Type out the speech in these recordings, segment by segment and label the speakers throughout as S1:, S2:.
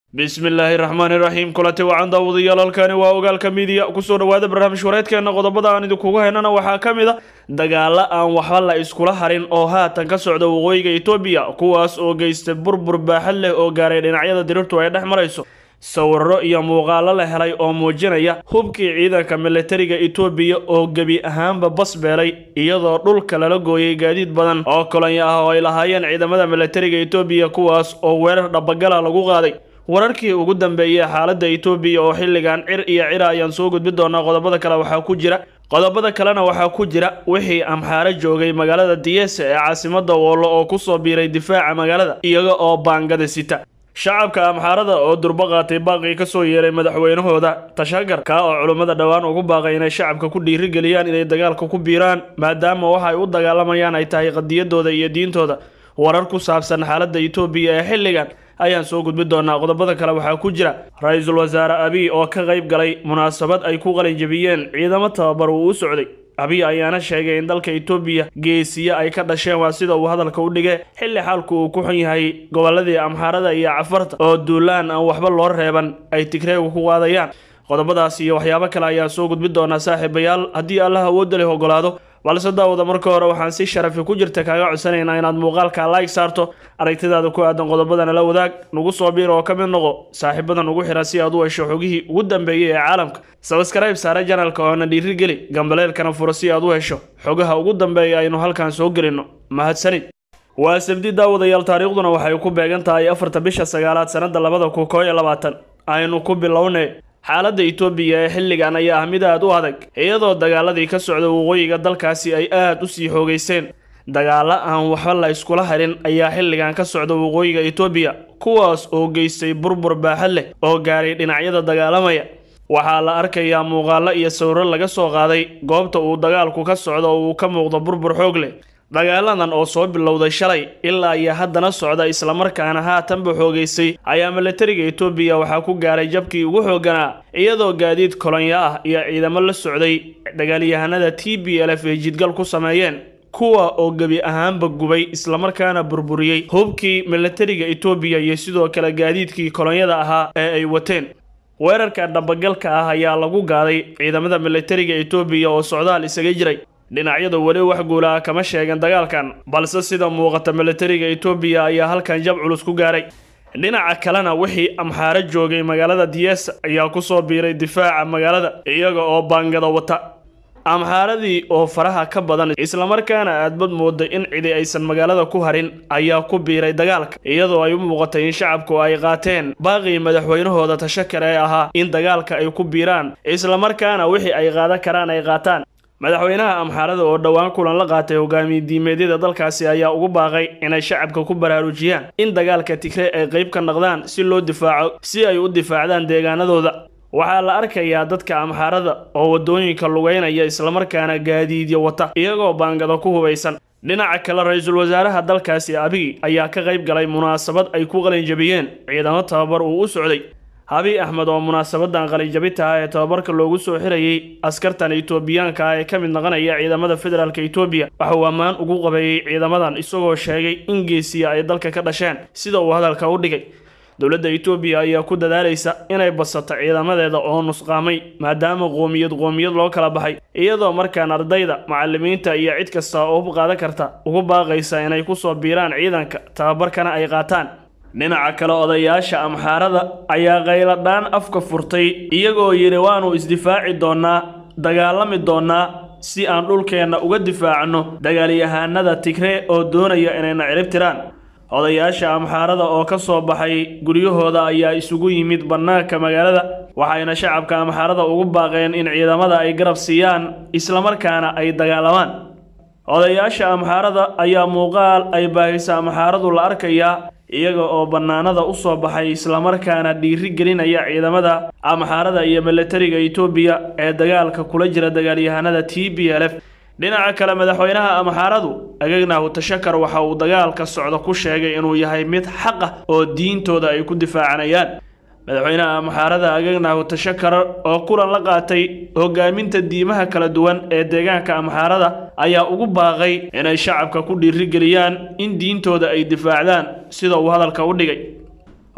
S1: bismillaahi raxmaani raxiim kulanti wacan daawadayaal halkani waa ogaalka midiya kusoo dhawaada barnaamij wareedkeena qodobada aan idinkugu haynana waxaa ka mid a dagaalo aan waxba la iskula harin oo haatan ka socda waqooyiga etoobiya kuwaas oo geystay burbur baaxad leh oo gaaray dhinacyada dirirtu ay dhex marayso sawiro iyo muuqaalo la helay oo muujinaya hubkii ciidanka militariga etoobiya oo gebi ahaanba bas beelay iyadoo dhulka lala gooyay gaadiid badan oo kolonyo ah oo ay lahaayeen ciidamada militariga etoobiya kuwaas oo weerar dhabagala lagu qaaday wararkii ugu dambeeyey xaaladda etoobiya oo xilligan cir iyo cira ayaan soo gudbin doonaa qodobada kale waxaa ku jira qodobada kalena waxaa ku jira wixii amxaaro joogay magaalada diyese ee caasimada woollo oo kusoo biiray difaaca magaalada iyaga oo baangada sita shacabka amxaarada oo durbo qaatay baaqii kasoo yeeray madaxweynahooda tashagar kaa oo culummada dhowaan ugu baaqay inay shacabka ku dhiirigeliyaan inay dagaalka ku biiraan maadaama waxa ay u dagaalamayaan ay tahay qadiyadooda iyo diintooda warar ku saabsan xaaladda etoobiya ee xilligan ayaan soo gudbin doonaa qodobada kale waxaa ku jira ra-iisul wasaare abiy oo ka qayb galay munaasabad ay ku qalinjabiyeen ciidamo tababar uu u socday abiy ayaana sheegay in dalka etoobiya geesiye ay ka dhasheen waa sida uu hadalka u dhigay xilli xaalku uu ku xun yahay goboladii amxaarada iyo cafarta oo duulaan aan waxba loo reeban ay tigreegu ku qaadayaan qodobadaas iyo waxyaabo kale ayaan soo gudbin doonaa saaxiibayaal haddii allah awoodda leh ogolaado balse daawada marka hore waxaan si sharafi ku jirta kaaga codsanaynaa inaad muuqaalka like saarto aragtidaada ku aadan qodobadana la wadaag nagu soo biir oo ka mid noqo saaxiibada nugu xira si aad u hesho xogihii ugu dambeeyey ee caalamka sabskrayb saare janalka oona dhiirigeli gambaleelkana furo si aad u hesho xogaha ugu dambeeya aynu halkan soo gelinno mahadsanid waa sabdi daawadayaal taariikhduna waxay ku beegan tahay afarta bisha sagaalaad sanada labada kun koo iyo labaatan aynu ku bilownay xaaladda etoobiya ee xilligan ayaa ah mid aad u adag iyadoo dagaaladii ka socda waqooyiga dalkaasi ay aad u sii xoogeysteen dagaalo aan waxba la iskula harin ayaa xilligan ka socda waqooyiga etoobiya kuwaas oo geystay burbur baaxad leh oo gaaray dhinacyada dagaalamaya waxaa la arkayaa muuqaalo iyo sawiro laga soo qaaday goobta uu dagaalku ka socdo oo uu ka muuqdo burbur xoog leh dagaaladan oo soo bilowday shalay ilaa iyo haddana socda islamarkaana haatanba xoogeysay ayaa militariga etoobiya waxaa ku gaaray jabkii ugu xooganaa iyadoo gaadiid kolonyo ah iyo ciidamo la socday dagaalyahanada t b l f ay jidgal ku sameeyeen kuwa oo gebi ahaanba gubay islamarkaana burburiyey hubkii militariga etoobiya iyo sidoo kale gaadiidkii kolonyada ahaa ee ay wateen weerarka dhabagalka ah ayaa lagu gaaday ciidamada militariga etoobiya oo socdaal isaga jiray dhinacyadu weli wax guulaha kama sheegan dagaalkan balse sida muuqata militariga etoobiya ayaa halkan jab culus ku gaaray dhinaca kalena wixii amxaaro joogay magaalada diyes ayaa kusoo biiray difaaca magaalada iyaga oo baangada wata amxaaradii oo faraha ka badan islamarkaana aadbad mooday in cidi aysan magaalada ku harin ayaa ku biiray dagaalka iyadoo ay u muuqatay in shacabku ay qaateen baaqii madaxweynahooda tashakar ee ahaa in dagaalka ay ku biiraan islamarkaana wixii ay qaadan karaan ay qaataan madaxweynaha amxaarada oo dhowaan kulan la qaatay hogaamiye diimeedyada dalkaasi ayaa ugu baaqay inay shacabka ku baraarujiyaan in dagaalka tigrey ay qayb ka noqdaan si loo difaaco si ay u difaacdaan deegaanadooda waxaa la arkayaa dadka amxaarada oo waddooyinka lugeynaya islamarkaana gaadiidyo wata iyagoo baangada ku hubaysan dhinaca kale ra-iisul wasaaraha dalkaasi abiy ayaa ka qayb galay munaasabad ay ku qalinjabiyeen ciidamo tababar uu u socday habi axmed oo munaasabadan qalinjabinta ah ee tababarka loogu soo xirayay askartan etoobiyaanka ah ee ka mid noqonaya ciidamada federaalk etoobiya waxa uu ammaan ugu qabeeyey ciidamadan isagoo sheegay in geesiya ay dalka ka dhasheen sida uu hadalka u dhigay dowladda etoobiya ayaa ku dadaalaysa inay basato ciidamadeeda oo nusqaamay maadaama qoomiyad qoomiyad loo kala baxay iyadoo markaan ardayda macalimiinta iyo cid kasta oo hub qaadan karta ugu baaqaysa inay kusoo biiraan ciidanka tababarkana ay qaataan dhinaca kale odayaasha amxaarada ayaa qayladhaan afka furtay iyagoo yidhi waannu isdifaaci doonnaa dagaalami doonnaa si aan dhulkeenna uga difaacno dagaalyahaanada tigree oo doonaya inayna cirib tiraan odayaasha amxaarada oo ka soo baxay guryahooda ayaa isugu yimid bannaanka magaalada waxayna shacabka amxaarada ugu baaqeen in ciidamada ay garab siiyaan islamarkaana ay dagaalamaan odayaasha amxaarada ayaa muuqaal ay baahisa amxaaradu la arkayaa iyaga oo bannaanada u soo baxay islamarkaana dhiiri gelinaya ciidamada amxaarada iyo militariga etoobiya ee dagaalka kula jira dagaalyahanada t b l f dhinaca kale madaxweynaha amxaaradu agagnahu tashakar waxa uu dagaalka socda ku sheegay inuu yahay mid xaq ah oo diintooda ay ku difaacanayaan madaxweynaha amxaarada agagnahu tashakar oo kulan la qaatay hogaaminta diimaha kala duwan ee deegaanka amxaarada ayaa ugu baaqay inay shacabka ku dhiirigeliyaan in diintooda ay difaacdaan sida uu hadalka u dhigay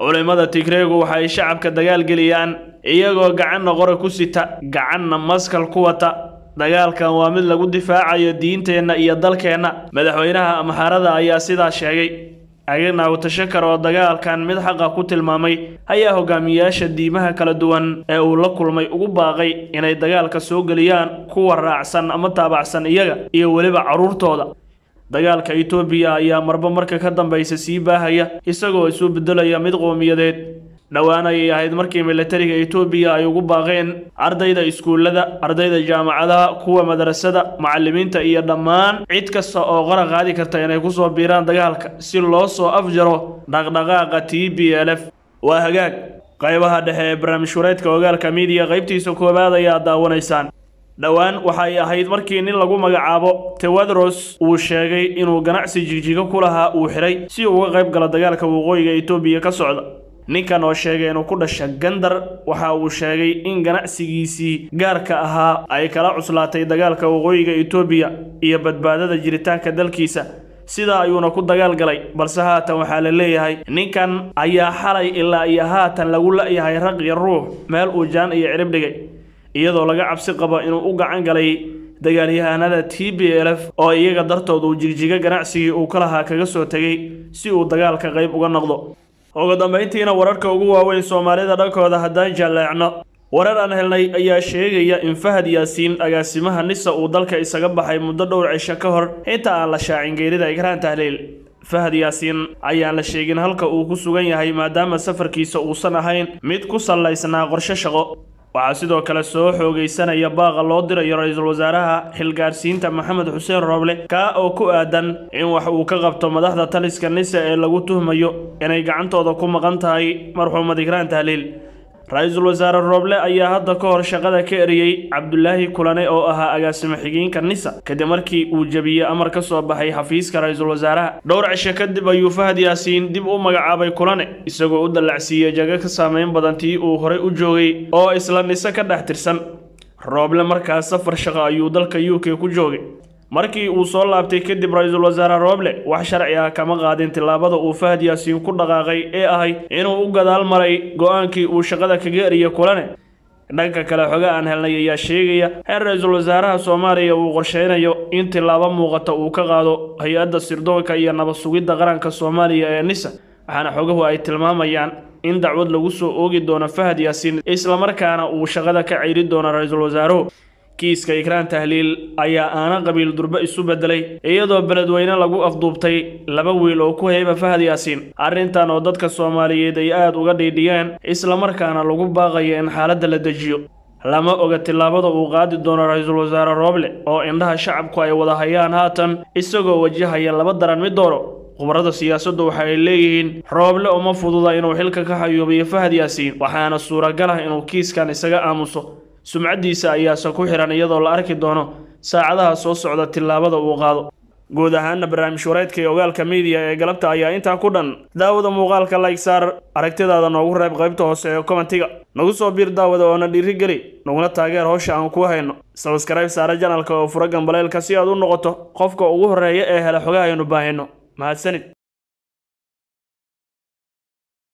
S1: culimada tigreegu waxay shacabka dagaal geliyaan iyagoo gacanna qora ku sita gacanna maskal ku wata dagaalkan waa mid lagu difaacayo diinteenna iyo dalkeenna madaxweynaha amxaarada ayaa sidaa sheegay aganaw tashakar oo dagaalkan mid xaqa ku tilmaamay ayaa hogaamiyayaasha diimaha kala duwan ee uu la kulmay ugu baaqay inay dagaalka soo geliyaan kuwa raacsan ama taabacsan iyaga iyo weliba carruurtooda dagaalka itoobiya ayaa marba marka ka dambaysa sii baahaya isagoo isu beddelaya mid qowmiyadeed dhowaan ayay ahayd markii militariga itoobiya ay ugu baaqeen ardayda iskuullada ardayda jaamacadaha kuwa madrasada macallimiinta iyo dhammaan cid kasta oo qora qaadi karta inay kusoo biiraan dagaalka si loo soo afjaro dhaqdhaqaaqa t b l f waa hagaag qaybaha dhexe ee barnaamij wareedka ogaalka miidiya qaybtiisa koowaad ayaa daawanaysaan dhowaan waxay ahayd markii nin lagu magacaabo tewadros uu sheegay inuu ganacsi jigjigo ku lahaa uu xiray si uu uga qayb galo dagaalka waqooyiga itoobiya ka socda ninkan oo sheegay inuu ku dhasha gandar waxa uu sheegay in ganacsigiisii gaarka ahaa ay kala cuslaatay dagaalka waqooyiga itoobiya iyo badbaadada jiritaanka dalkiisa sidaa ayuuna ku dagaal galay balse haatan waxaa la leeyahay ninkan ayaa xalay ilaa iyo haatan lagu la-yahay raq iyo ruux meel uu jaan iyo cirib dhigay iyadoo laga cabsi qabo inuu u gacan galay dagaalyahanada t b l f oo iyaga dartood uu jigjiga ganacsigii uu ka lahaa kaga soo tegay si uu dagaalka qayb uga noqdo ugu dambayntiina wararka ugu waaweyn soomaalida dhankooda haddaan jaalleecno warar aan helnay ayaa sheegaya in fahad yaasiin agaasimaha nisa uu dalka isaga baxay muddo dhowr cisho ka hor inta aan la shaacin geerida ikraan tahliil fahad yaasiin ayaan la sheegin halka uu ku sugan yahay maadaama safarkiisa uusan ahayn mid ku sallaysnaa qorshe shaqo waxaa sidoo kale soo xoogaysanaya baaqa loo dirayo ra-iisul wasaaraha xilgaarsiinta maxamed xuseen rooble kaa oo ku aadan in wax uu ka qabto madaxda taliska nisa ee lagu tuhmayo inay gacantooda ku maqan tahay marxuumad ikraan tahliil ra-iisul wasaare rooble ayaa hadda ka hor shaqada ka eriyey cabdulaahi kulane oo ahaa agaasimo xigeenka nisa kadib markii uu jebiyey amar ka soo baxay xafiiska ra-iisul wasaaraha dhowr cisho kadib ayuu fahad yaasiin dib u magacaabay kulane isagoo u dallacsiiyey jago ka saameyn badan tii uu horey u joogay oo isla nise ka dhex tirsan rooble markaas safar shaqo ayuu dalka u k ku joogay markii uu soo laabtay kadib ra-iisul wasaare rooble wax sharci ah kama qaadin tillaabada uu fahad yaasiin ku dhaqaaqay ee ahayd inuu u gadaal maray go-aankii uu shaqada kaga eriyey kulane dhanka kale xoge aan helnay ayaa sheegaya in ra-iisul wasaaraha soomaaliya uu qorsheynayo in tillaabo muuqata uu ka qaado hay-adda sirdoonka iyo nabad sugidda qaranka soomaaliya ee nisa waxaana xogahu ay tilmaamayaan in dacwad lagu soo oogi doono fahad yaasiin islamarkaana uu shaqada ka ceyri doono ra-iisul wasaaruhu kiiska ikraan tahliil ayaa aana qabiil durbe isu bedelay iyadoo beledweyne lagu afduubtay laba wiil oo ku heyba fahad yaasiin arrintan oo dadka soomaaliyeed ay aada uga dhiidhiyeen islamarkaana lagu baaqayo in xaaladda la dejiyo lama oga tillaabada uu qaadi doono ra-iisul wasaare rooble oo indhaha shacabku ay wada hayaan haatan isagoo wajahaya laba daran mid dooro khubarada siyaasaddu waxa ay leeyihiin rooble uma fududa inuu xilka ka xayuubiyo fahad yaasiin waxaana suuragal ah inuu kiiskan isaga aamuso sumcaddiisa ayaase ku xihan iyadoo la arki doono saacadaha soo socda tillaabada uu qaado guud ahaana barnaamij wareedka ee ogaalka miidiya ee galabta ayaa intaa ku dhan daawada muuqaalka laygsaar aragtidaada noogu reeb qaybta hoose ee komentiga nagu soo biir daawada oona dhiirigeli naguna taageer howsha aan ku hayno sabskrayb saare janalka oo fura gambaleelka si aad u noqoto qofka ugu horreeya ee hela xogaha aynu baahino mahadsanid